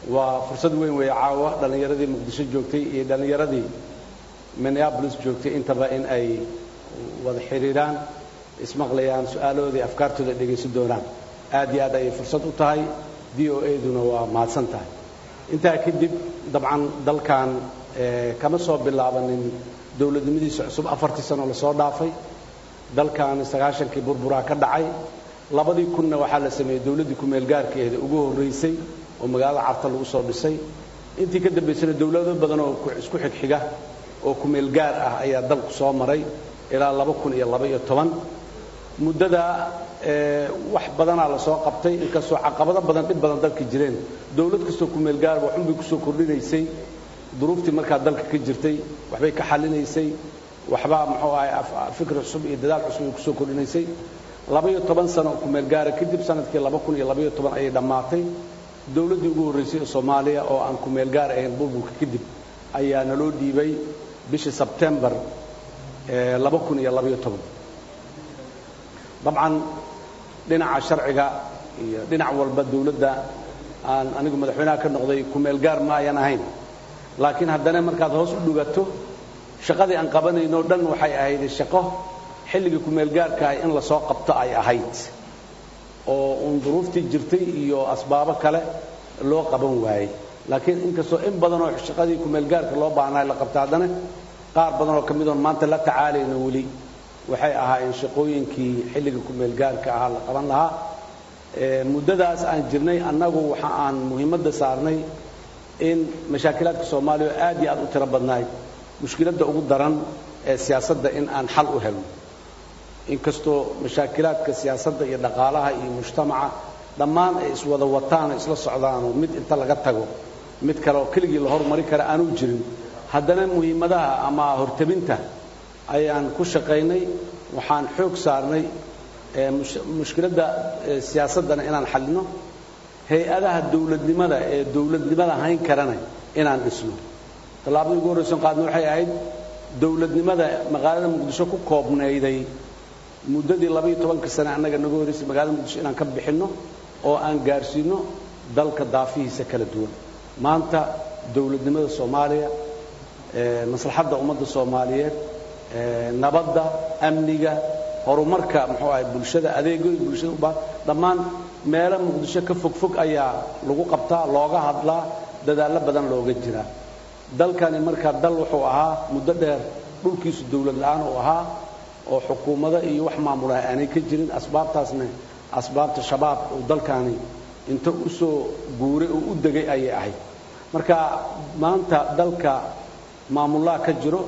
waa fursad weyn weeye caawa dhallinyaradii muqdisho joogtay iyo dhallinyaradii minneabolis joogtay intaba in ay wada xidhiidhaan ismaqlayaan su-aalahoodii afkaartooda dhegaysan doonaan aad iyo aad ayay fursad u tahay v o aduna waa mahadsan tahay intaa kadib dabcan dalkan kama soo bilaabanin dowladnimadiisa cusub afartii sano lasoo dhaafay dalkan sagaashankii burburaa ka dhacay labadii kunna waxaa la sameeyey dowladdii ku-meelgaarkeeda ugu horraysay oo magaalada carta lagu soo dhisay intii ka dambaysana dowlado badan oo isku xigxiga oo ku-meelgaar ah ayaa dalku soo maray ilaa laba kun iyo laba iyo toban muddada wax badanaa lasoo qabtay inkastoo caqabado badan dhib badan dalka jireen dowlad kastoo ku-meelgaarba waxunbay kusoo kordhinaysay duruuftii markaa dalka ka jirtay waxbay ka xallinaysay waxbaa muxuu ahay fikr cusub iyo dadaal cusub ay kusoo kordhinaysay labaiyo toban sano ku-meelgaara kadib sanadkii laba kun iyo labaiyo toban ayay dhammaatay dowladdii ugu horraysay ee soomaaliya oo aan ku-meelgaar ahayn burburka kadib ayaa naloo dhiibay bishii sebtembar laba kun iyo labaiyo toban dabcan dhinaca sharciga iyo dhinac walba dowladda aan anigu madaxweynaha ka noqday ku-meelgaar ma ayan ahayn laakiin haddana markaad hoos u dhugato shaqadii aan qabanayno dhan waxay ahayd shaqo xilligii ku-meelgaarkaah in lasoo qabto ay ahayd oo uun duruuftii jirtay iyo asbaabo kale loo qaban waayey laakiin inkastoo in badanoo shaqadii ku-meelgaarka loo baahnaa la qabta haddana qaar badanoo ka midoon maanta la tacaalayno weli waxay ahaayeen shaqooyinkii xilligii ku-meelgaarka ahaa la qaban lahaa muddadaas aan jirnay annagu waxa aan muhiimadda saarnay in mashaakilaadka soomaaliya oo aad iyo aad u tiro badnaay mushkiladda ugu daran ee siyaasadda in aan xal u helno inkastoo mashaakilaadka siyaasadda iyo dhaqaalaha iyo mujtamaca dhammaan ay iswada wataan oo isla socdaanoo mid inta laga tago mid kale oo keligii la horumari kara aanu jirin haddana muhiimadaha ama hortabinta ayaan ku shaqaynay waxaan xoog saarnay mushkiladda siyaasaddana inaan xallino hay-adaha dowladnimada ee dowladnimada hayn karana inaan dhisno tallaabadii ugu horrayson qaadna waxay ahayd dowladnimada magaalada muqdisho ku koobnayday muddadii labaiyo tobanka sane annaga naga horraysay magaalada muqdisho inaan ka bixinno oo aan gaarsiino dalka daafihiisa kala duwan maanta dowladnimada soomaaliya maslaxadda ummadda soomaaliyeed nabadda amniga horumarka muxuu ahay bulshada adeegooyin bulshada u baahan dhammaan meelo muqdisho ka fogfog ayaa lagu qabtaa looga hadlaa dadaallo badan looga jiraa dalkani markaa dal wuxuu ahaa muddo dheer dhulkiisu dawlad la-aan uu ahaa oo xukuumado iyo wax maamulaha aanay ka jirin asbaabtaasna asbaabta shabaab uu dalkani inta u soo guuray oo u degay ayay ahayd marka maanta dalka maamullaha ka jiro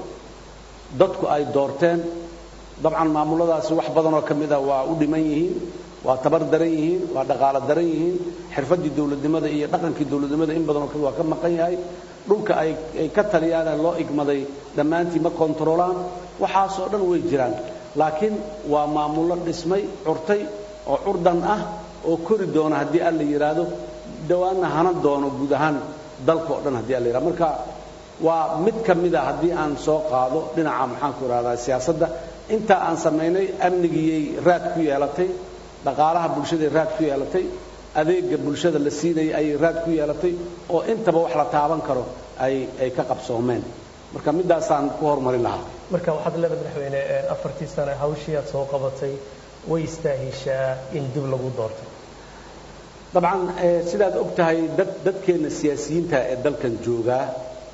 dadku ay doorteen dabcan maamuladaasi wax badanoo ka mid a waa u dhiman yihiin waa tabar daran yihiin waa dhaqaalo daran yihiin xirfaddii dowladnimada iyo dhaqankii dowladnimada in badanoo waa ka maqan yahay dhulka ay ay ka taliyaane loo igmaday dhammaantii ma kontaroolaan waxaasoo dhan way jiraan laakiin waa maamullo dhismay curtay oo curdan ah oo kori doona haddii alla yidhaahdo dhawaanna hanan doono guud ahaan dalka oo dhan haddii alla yidhahdo marka waa mid ka mid a haddii aan soo qaado dhinaca maxaanku idhahdaa siyaasadda intaa aan samaynay amnigiyay raad ku yeelatay dhaqaalaha bulshaday raad ku yeelatay adeega bulshada la siinayay ayay raad ku yeelatay oo intaba wax la taaban karo ay ay ka qabsoomeen marka midaasaan ku horumarin lahaa marka waxaad leedahay madaxweyne afartii sane hawshii aad soo qabatay way istaahishaa in dib lagu doorto dabcan sidaad og tahay dad dadkeenna siyaasiyiinta ee dalkan joogaa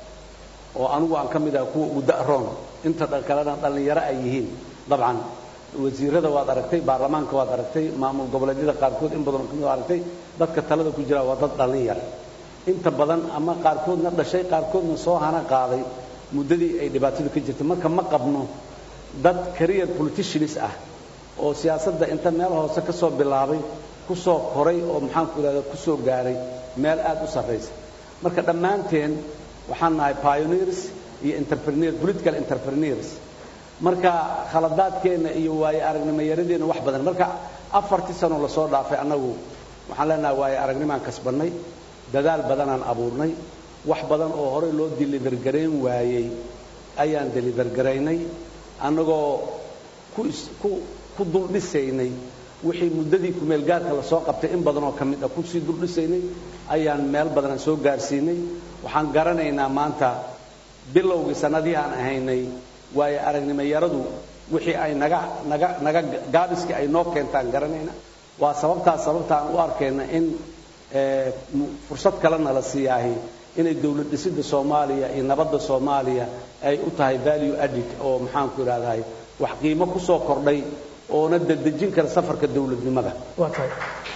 oo anigu aan ka mid ah kuwa ugu da'roon inta kalena dhallinyaro ay yihiin dabcan wasiirada waad aragtay baarlamaanka waad aragtay maamul goboleedyada qaarkood in badan kamid aragtay dadka talada ku jira waa dad dhallin yar inta badan ama qaarkoodna dhashay qaarkoodna soo hana qaaday muddadii ay dhibaatadu ka jirtay marka ma qabno dad career politicians ah oo siyaasadda inta meel hoose ka soo bilaabay ku soo koray oo maxaanku idhahda ku soo gaaray meel aad u sarraysa marka dhammaanteen waxaan nahay pioneers iyo entrepreneur political entrepreneurs marka khaladaadkeenna iyo waaye aragnimoyaradeenna wax badan marka afartii sanoo lasoo dhaafay annagu waxaan leenahay waaye aragnimaan kasbannay dadaal badanaan abuurnay wax badan oo horey loo deliver garayn waayey ayaan deliver garaynay annagoo ku ku ku duldhisaynay wixii muddadii kumeelgaarka lasoo qabtay in badan oo ka mid ah kusii duldhisaynay ayaan meel badan soo gaarsiinay waxaan garanaynaa maanta bilowgii sanadihii aan ahaynay waayo aragnimo yaradu wixii ay naga naga naga gaabiskii ay noo keentaan garanayna waa sababtaas sababta aan u arkayna in fursad kalena la siiyaahi inay dawlad dhisidda soomaaliya iyo nabadda soomaaliya ay u tahay value added oo maxaanku idhahdahay wax qiimo ku soo kordhay oona dedejin kara safarka dawladnimada waa tahay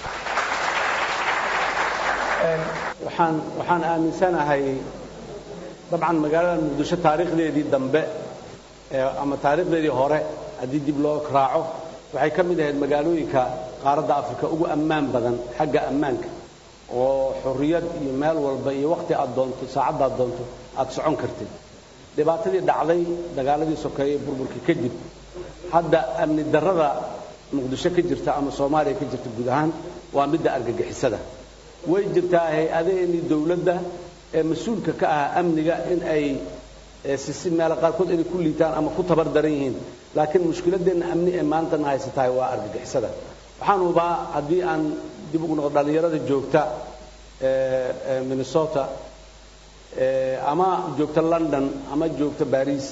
waxaan waxaan aaminsanahay dabcan magaalada muqdisho taariikhdeedii dambe ama taariikhdeedii hore haddii dib loo raaco waxay ka mid ahayd magaalooyinka qaaradda afrika ugu ammaan badan xagga ammaanka oo xorriyad iyo meel walba iyo wakhti aad doonto saacaddaad doonto aad socon kartid dhibaatadii dhacday dagaaladii sokeeye burburkii kadib hadda amni darrada muqdisho ka jirta ama soomaaliya ka jirta guud ahaan waa midda argagixisada way jirtaa hay-adaheenii dawladda ee mas-uulka ka ah amniga in ay sisi meelo qaarkood inay ku liitaan ama ku tabar daran yihiin laakiin mushkiladeenna amni ee maantana haysatahay waa argagixisada waxaan hubaa haddii aan dib ugu noqdo dhallinyarada joogta minnesota ama joogta london ama joogta baris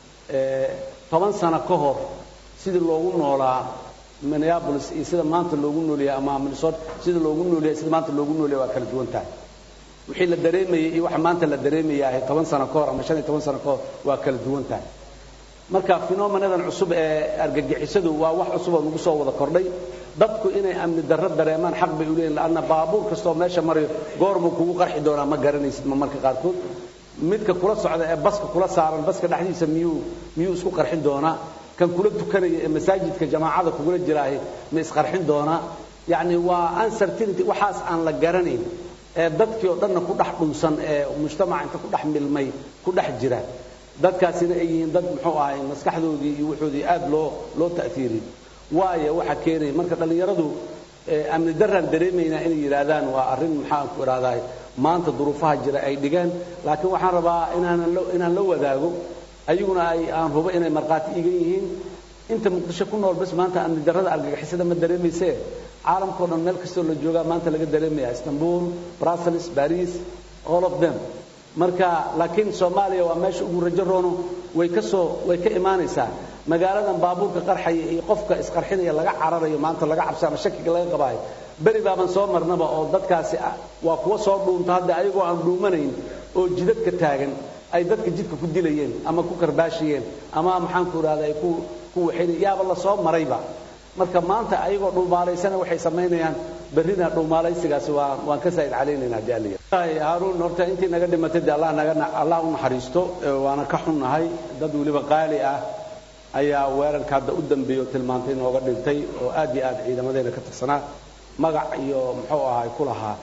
toban sano ka hor sidii loogu noolaa minneapolis iyo sida maanta loogu noolyahay ama minnesota sida loogu noolyahay sida maanta loogu noolyahay waa kala duwan tahay wixii la dareemayay iyo waxa maanta la dareemayahay toban sano ka hor ama shan iyo toban sano ka hor waa kala duwan tahay marka phenomenadan cusub ee argagixisadu waa wax cusub oo nagu soo wada kordhay dadku inay amni darro dareemaan xaq bay u leeyihin laanna baabuur kastoo meesha marayo goormuu kugu qarxi doonaa ma garanaysid ma marka qaarkood midka kula socda ee baska kula saaran baska dhexdiisa miyuu miyuu isku qarxin doonaa kan kula tukanaya ee masaajidka jamaacada kugula jiraahi ma isqarxin doonaa yacni waa uncertainty waxaas aan la garanayn ee dadkii oo dhanna ku dhex dhunsan ee mujtamaca inta ku dhex milmay ku dhex jira dadkaasina ay yihiin dad muxuu ahay maskaxdoodii iyo wuxoodii aad loo loo ta'fiiriyey waayo waxa keenaya marka dhallinyaradu amni darraan dareemaynaa inay yidhaahdaan waa arrin maxaanku idhahdahay maanta duruufaha jira ay dhigeen laakiin waxaan rabaa inaanan inaan la wadaago ayaguna ay aan hubo inay markhaati igan yihiin inta muqdisho ku nool bas maanta amni darrada argagixisada ma dareemaysee caalamkao dhan meel kastoo la joogaa maanta laga dareemaya istanbul brussels baris all of them marka laakiin soomaaliya waa meesha ugu rajo roono way ka soo way ka imaanaysaa magaaladan baabuurka qarxaya iyo qofka isqarxinaya laga cararayo maanta laga cabsa ama shakiga laga qabaayo beri baaban soo marnaba oo dadkaasi waa kuwa soo dhuunta hadda ayagoo aan dhuumanayn oo jidadka taagan ay dadka jidka ku dilayeen ama ku karbaashiyeen ama maxaanku idhahda ay ku ku waxaynay yaaba la soo marayba marka maanta ayagoo dhuumaalaysana waxay samaynayaan berrina dhuumaalaysigaasi waa waan ka saa'id calaynaynaa jaaliya haaruun horta intii naga dhimatay dee allah naga allah u naxariisto waana ka xunnahay dad weliba qaali ah ayaa weerarka hadda u dambeeyo tilmaantay nooga dhintay oo aad iyo aad ciidamadeena ka tirsanaa magac iyo muxuu ahay ku lahaa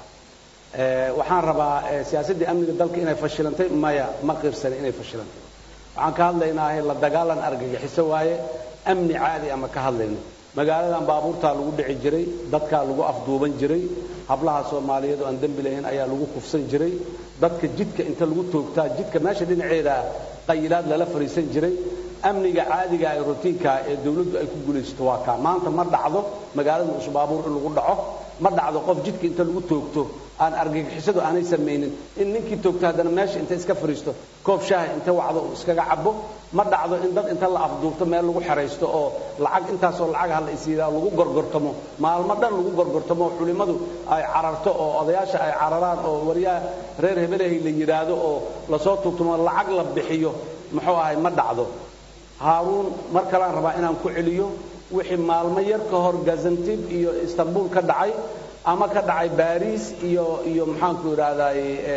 waxaan rabaa siyaasaddii amniga dalka inay fashilantay maya ma qirsani inay fashilantay waxaan ka hadlaynaa la dagaalan argagixiso waaye amni caadi ama ka hadlayno magaaladan baabuurtaa lagu dhici jiray dadkaa lagu afduuban jiray hablaha soomaaliyeed oo aan dembi lahayn ayaa lagu kufsan jiray dadka jidka inta lagu toogtaa jidka meesha dhinaceeda qayilaad lala fadhiisan jiray amniga caadiga ee rutiinka ee dawladdu ay ku guulaysato waa kaa maanta ma dhacdo magaalada cusub baabuur in lagu dhaco ma dhacdo qof jidka inta lagu toogto aan argagixisadu aanay samaynin in ninkii toogto haddana meesha inta iska fadhiisto koob shaaha inta wacdo uu iskaga cabo ma dhacdo in dad inta la afduubto meel lagu xeraysto oo lacag intaasoo lacag hala isiidaa lagu gorgortamo maalmo dhan lagu gorgortamo oo culimmadu ay cararto oo odayaasha ay cararaan oo waryaha reer hebelahay la yidhaahdo oo lasoo tuugtamo lacag la bixiyo muxuu ahay ma dhacdo haaruun mar kalaan rabaa inaan ku celiyo wixii maalmo yar ka hor gazantib iyo istanbul ka dhacay ama ka dhacay baris iyo iyo maxaanku idhahdaay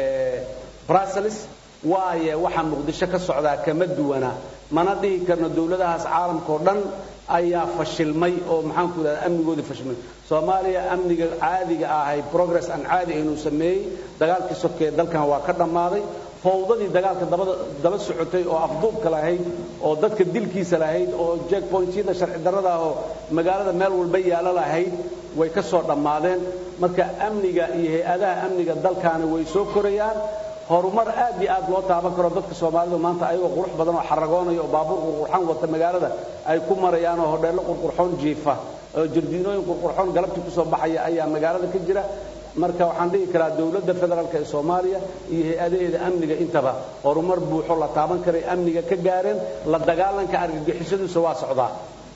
brussels waaye waxaa muqdisho ka socdaa kama duwana mana dhihi karno dawladahaas caalamkao dhan ayaa fashilmay oo maxaanku idhahda amnigoodii fashilmay soomaaliya amniga caadiga ahay progress aan caadi inuu sameeyey dagaalkii sokee dalkan waa ka dhammaaday fawdadii dagaalka daba socotay oo afduubka lahayd oo dadka dilkiisa lahayd oo jeckpointyada sharci darrada oo magaalada meel walba yaalo lahayd way ka soo dhammaadeen marka amniga iyo hay-adaha amniga dalkaani way soo korayaan horumar aad iyo aad loo taaban karo dadka soomaalidu maanta ayagoo qurux badan oo xaragoonaya oo baabuur qurqurxan wata magaalada ay ku marayaan oo hodheello qurqurxoon jiifa oo jardiinooyin qurqurxoon galabtii kusoo baxaya ayaa magaalada ka jira marka waxaan dhihi karaa dowladda federaalk ee soomaaliya iyo hay-adaheeda amniga intaba horumar buuxo la taaban karay amniga ka gaareen la dagaalanka argagixisaduisa waa socdaa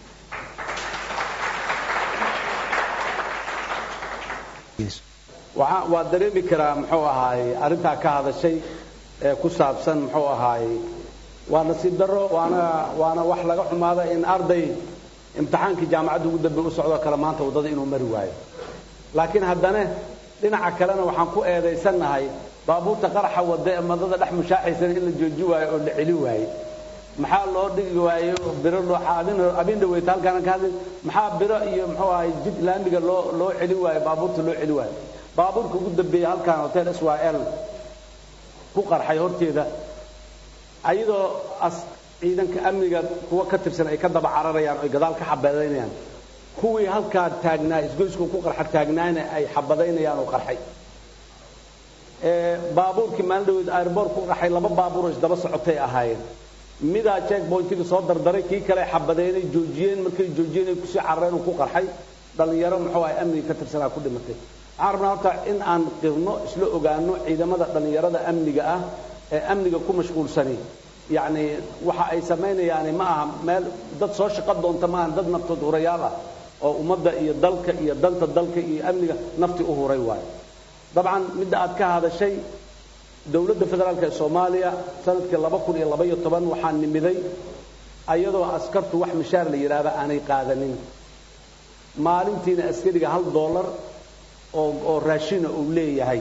waa dareemi karaa muxuu ahaaye arrintaa ka hadashay ee ku saabsan muxuu ahaaye waa nasiib darro waana waana wax laga xumaada in arday imtixaankii jaamacadda ugu dambe u socdoo kale maanta waddada inuu mari waayo laakiin haddana dhinaca kalena waxaan ku eedaysannahay baabuurta qaraxa wadda ee madada dhex mushaaxaysan in la jooji waayo oo la celi waaye maxaa loo dhigi waayo biro abin dhaweyta halkaana ka hadlay maxaa biro iyo muxuu ahay jid laamiga loo loo celi waayo baabuurta loo celi waayo baabuurka ugu dambeeya halkaan hotel s y l ku qarxay horteeda ayadoo as ciidanka amniga kuwa ka tirsan ay ka daba cararayaan oy gadaal ka xabadaynayaan kuwii halkaa taagnaa isgoysku ku qarxa taagnaana ay xabadaynayaan oo qarxay baabuurkii maalin dhaweed airboort ku qarxay laba baabuuroo isdaba socotay ahaayeen midaa checkpointiga soo dardaray kii kale xabadeynay joojiyeen markay joojiyeen ay kusii carareen uu ku qarxay dhallinyaro muxuu ahay amniga ka tirsanaa ku dhimatay waxaan rabnaa horta in aan qirno isla ogaano ciidamada dhallinyarada amniga ah ee amniga ku mashquulsani yacni waxa ay samaynayaani ma aha meel dad soo shaqo doonta ma aha dad naftood hurayaal ah oo ummadda iyo dalka iyo danta dalka iyo amniga nafti u huray waayo dabcan midda aad ka hadashay dowladda federaalk ee soomaaliya sanadkii laba kun iyo labaiyo toban waxaa nimiday ayadoo askartu wax mishaar la yidhaahda aanay qaadanin maalintiina askariga hal dollar oo oo raashina uu leeyahay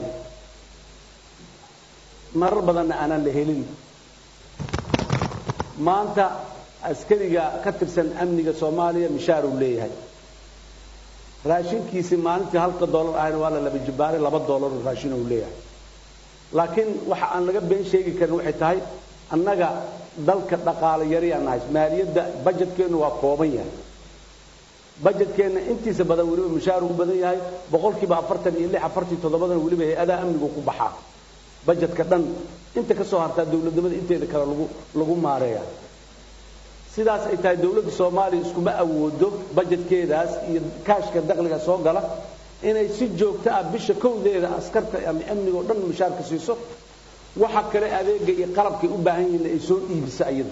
marar badanna aanaan la helin maanta askariga ka tirsan amniga soomaaliya mishaar uu leeyahay raashinkiisii maalintii halka dollar ahayna waa la laba jibaaray laba dollar oo raashin uu leeyahay laakiin waxa aan laga been sheegi karin waxay tahay annaga dalka dhaqaale yariyaan nahay maaliyadda bajetkeennu waa kooban yahay bajetkeenna intiisa badan weliba mushaar ugu badan yahay boqolkiiba afartan iyo lix afartii toddobadan weliba hay-adaha amnigu ku baxaa bajetka dhan inta ka soo hartaa dowladnimada inteeda kale lagu lagu maareeya sidaas ay tahay dowladda soomaaliya iskuma awoodo bajetkeedaas iyo kaashka dakhliga soo gala inay si joogto ah bisha kowdeeda askarta ama amniga oo dhan mushaarka siiso waxa kale adeega iyo qalabkay u baahan yihiin ay soo iibiso iyadu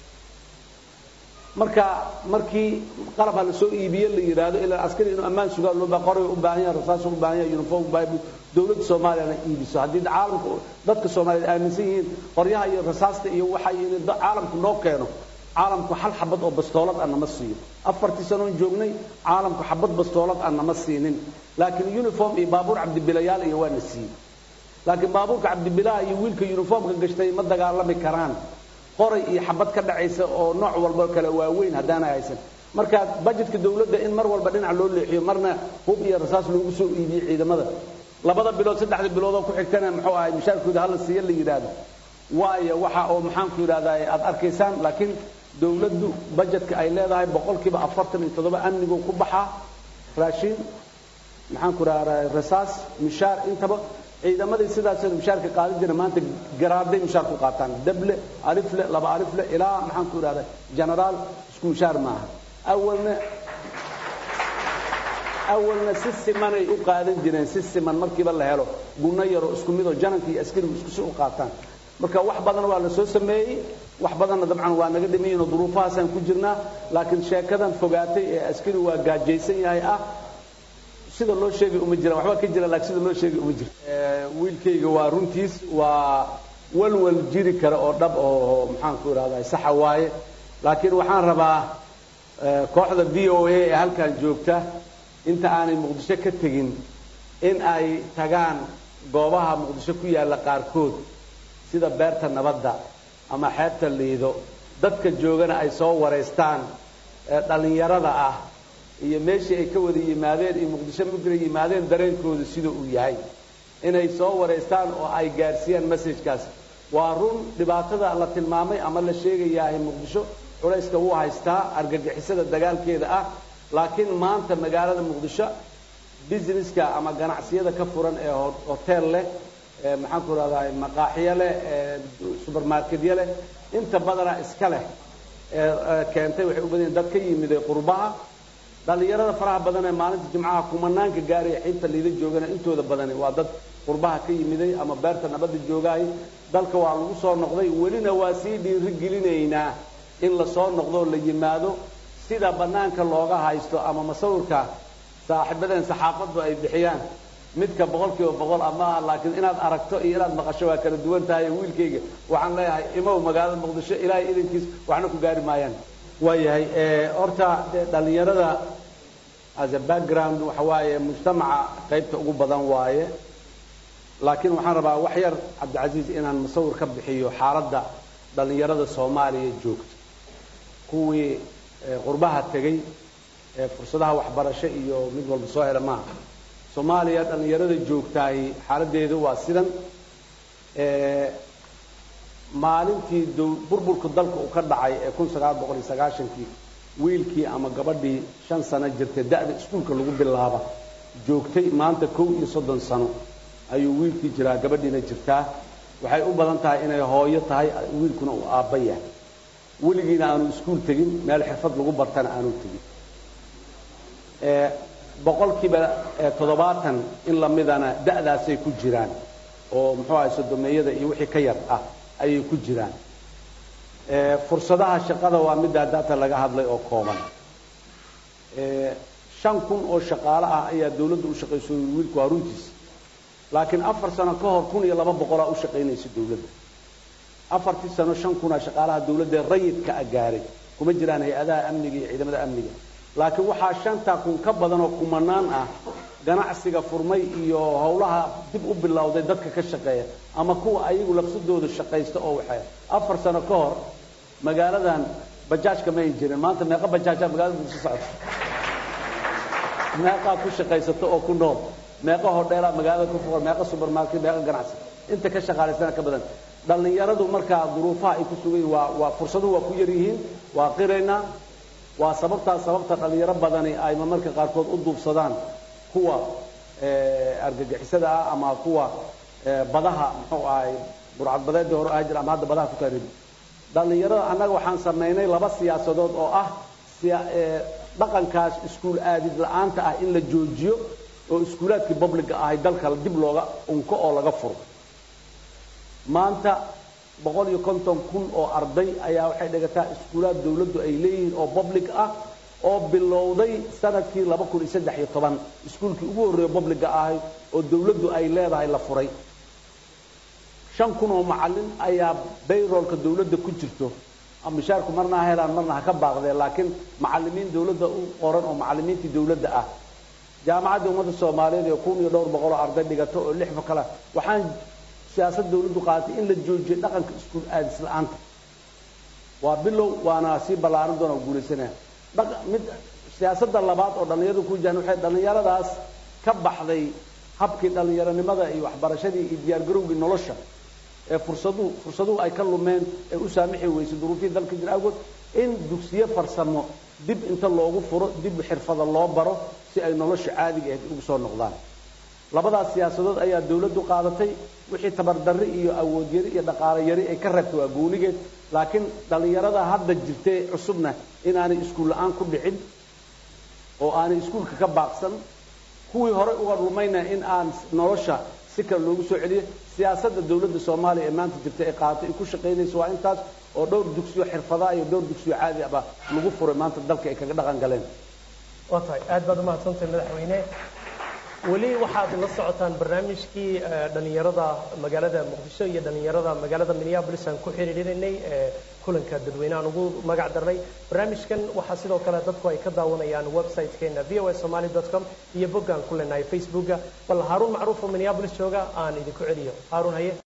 marka markii qalab ha la soo iibiye la yidhaahdo ilaa askari inuu ammaan sugaa loo baa qoray u baahan yahay rasaas u baahan yahay uniform u baahan dowladda soomaaliyana iibiso haddii caalamka dadka soomaaliyeed aaminsan yihiin qoryaha iyo rasaasta iyo waxa in caalamku noo keeno caalamku hal xabad oo bastoolad ah nama siiyo afartii sanoon joognay caalamku xabad bastoolad ah nama siinin laakiin uniform iyo baabuur cabdibilayaal iyo waa na siiyey laakiin baabuurka cabdibilaha iyo wiilka uniformka gashtay ma dagaalami karaan qoray iyo xabad ka dhacaysa oo nooc walba kale waaweyn haddaanay haysan marka bajetka dawladda in mar walba dhinac loo leexiyo marna hub iyo rasaas loogu soo iibiyo ciidamada labada bilood saddexda bilood oo ku xigtana muxuu ahay mushaarkooda hala siiya la yidhaahdo waayo waxa oo maxaanku yidhahdaa aad arkaysaan laakiin dawladdu bajetka ay leedahay boqolkiiba afartan iyo toddoba amnigu ku baxaa raashin maxaanku idhahdaa rasaas mishaar intaba ciidamadii sidaas mushaarka qaadan jira maanta garaaday mushaar ku qaataan dable alifle laba alifle ilaa maxaanku idhahdaa generaal isku mushaar maaha awalna awalna si simanay u qaadan jireen si siman markiiba la helo gunno yaroo isku midoo jananka iyo askarigu isku si u qaataan marka wax badan waa la soo sameeyey wax badanna dabcan waa naga dhimayiinoo duruufahaasaan ku jirnaa laakiin sheekadan fogaatay ee askari waa gaajaysan yahay ah sida loo sheegay uma jiraan waxba ka jira laakiin sida loo sheegay uma jirto wiilkayga waa runtiis waa walwal jiri kara oo dhab oo maxaanku idhahdaa saxa waaye laakiin waxaan rabaa kooxda v o a ee halkan joogta inta aanay muqdisho ka tegin in ay tagaan goobaha muqdisho ku yaalla qaarkood sida beerta nabadda ama xeebta liido dadka joogana ay soo wareystaan ee dhallinyarada ah iyo meeshii ay ka wada yimaadeen iyo muqdisho markay yimaadeen dareenkooda sida uu yahay inay soo wareystaan oo ay gaarsiiyaan messajkaas waa run dhibaatada la tilmaamay ama la sheegayahay muqdisho culayska wuu haystaa argagixisada dagaalkeeda ah laakiin maanta magaalada muqdisho businesska ama ganacsiyada ka furan ee hotel leh maxaan ku rahdaa maqaaxiyo leh supermarketyo leh inta badana iska leh keentay waxay u badan yihin dad ka yimid qurbaha dhallinyarada faraha badan ee maalinta jimcaha kumanaanka gaaraya xiibta liida joogana intooda badani waa dad qurbaha ka yimiday ama beerta nabadda joogaay dalka waa lagu soo noqday welina waa sii dhiirigelinaynaa in lasoo noqdo la yimaado sida bannaanka looga haysto ama masawirka saaxiibadeen saxaafaddu ay bixiyaan midka boqol kiiba boqol ama aha laakiin inaad aragto iyo inaad maqasho waa kala duwan tahay wiilkayga waxaan leeyahay imow magaalada muqdisho ilaahay idankiis waxna ku gaari maayaan waayahay horta dee dhallinyarada as a background waxa waaye mujtamaca qaybta ugu badan waaye laakiin waxaan rabaa wax yar cabdicasiis inaan musawir ka bixiyo xaaladda dhallinyarada soomaaliya joogta kuwii qurbaha tegey ee fursadaha waxbarasho iyo mid walba soo hela maaha soomaaliya dhallinyarada joogtaay xaaladdeedu waa sidan maalintii burburka dalka uu ka dhacay ee kun sagaal boqol iyo sagaashankii wiilkii ama gabadhii shan sano jirtay da'da iskuulka lagu bilaaba joogtay maanta kow iyo soddon sano ayuu wiilkii jiraa gabadhiina jirtaa waxay u badan tahay inay hooyo tahay wiilkuna uu aabba yahay weligiina aanu iskuul tegin meel xirfad lagu bartana aanu tegin boqolkiiba toddobaatan in lamidana da'daasay ku jiraan oo muxuu ahay sodomeeyada iyo wixii ka yar ah ayay ku jiraan fursadaha shaqada waa middaa daata laga hadlay oo kooban shan kun oo shaqaale ah ayaa dawladda u shaqayso wiilku waa runtiisa laakiin afar sano ka hor kun iyo laba boqolaa u shaqaynaysa dawladda afartii sano shan kunaa shaqaalaha dawladda rayidka a gaaray kuma jiraan hay-adaha amniga iyo ciidamada amniga laakiin waxaa shantaa kun ka badan oo kumanaan ah ganacsiga furmay iyo howlaha dib u bilowday dadka ka shaqeeya ama kuwa ayagu lafsadooda shaqaysta oo waxay afar sano ka hor magaaladan bajaajka ma ay jirin maanta meeqa bajaajaa magaalada muqdisho socota meeqaa ku shaqaysata oo ku nool meeqa hodheelaa magaalada ku fuqan meeqa supermarket meeqa ganacsi inta ka shaqaalaysana ka badan dhallinyaradu markaa duruufaha ay ku sugan yihiin waa waa fursaduhu waa ku yar yihiin waa qiraynaa waa sababtaa sababta dhallinyaro badani ay marmarka qaarkood u duubsadaan kuwa argagixisada ah ama kuwa badaha muxuu ahay burcadbadeedii hore ahaa jira ama hadda badaha ku taariib dhallinyarada annaga waxaan samaynay laba siyaasadood oo ah dhaqankaas iskuul aadid la-aanta ah in la joojiyo oo iskuulaadkii publica ahay dalka dib looga unko oo laga furo maanta boqol iyo konton kun oo arday ayaa waxay dhigataa iskuulaad dawladdu ay leeyihiin oo public ah oo bilowday sanadkii laba kun iyo saddex iyo toban iskuulkii ugu horreeya publica ahay oo dawladdu ay leedahay la furay shan kun oo macallin ayaa bayroolka dawladda ku jirto mishaarku marna ha helaan marna ha ka baaqdeen laakiin macallimiin dawladda u qoran oo macallimiintii dawladda ah jaamacadda ummadda soomaaliyeed ee kun iyo dhowr boqol oo arday dhigato oo lixba kale waxaan siyaasad dawladdu qaadatay in la joojiyo dhaqanka iskuul aadis la-aanta waa bilow waana sii ballaaran doona oo guulaysanaya mid siyaasadda labaad oo dhallinyaradu ku jiraan waxay dhallinyaradaas ka baxday habkii dhallinyaronimada iyo waxbarashadii iyo diyaargarowgii nolosha ee fursaduhu fursaduhu ay ka lumeen ee u saamixi weysay duruufihii dalka jira awgood in dugsiyo farsamo dib inta loogu furo dib xirfada loo baro si ay nolosha caadiga ahayd ugu soo noqdaan labadaas siyaasadood ayaa dawladdu qaadatay wixii tabardarri iyo awood yari iyo dhaqaale yari ay ka reebtay waa goonigeed laakiin dhallinyarada hadda jirtay cusubna inaanay iskuul la-aan ku dhicin oo aanay iskuulka ka baaqsan kuwii horey uga lumayna in aan nolosha si kale loogu soo celiyo siyaasadda dawladda soomaaliya ee maanta jirta ay qaadatay ay ku shaqaynayso waa intaas oo dhowr dugsiyo xirfadaa iyo dhowr dugsiyo caadi aba lagu furay maanta dalka ay kaga dhaqan galeen waa tahay aad baad umahadsantahay madaxweyne weli waxaad la socotaan barnaamijkii dhalinyarada magaalada muqdisho iyo dhalinyarada magaalada minneapolis aan ku xiriirinaynay kulanka dadweynehan ugu magac darnay barnaamijkan waxaa sidoo kale dadku ay ka daawanayaan website-keena v o a somaly com iyo boggaan ku leenahay facebooka bal haaruun macruuf oo minneapolis jooga aan idinku celiyo haaruun haye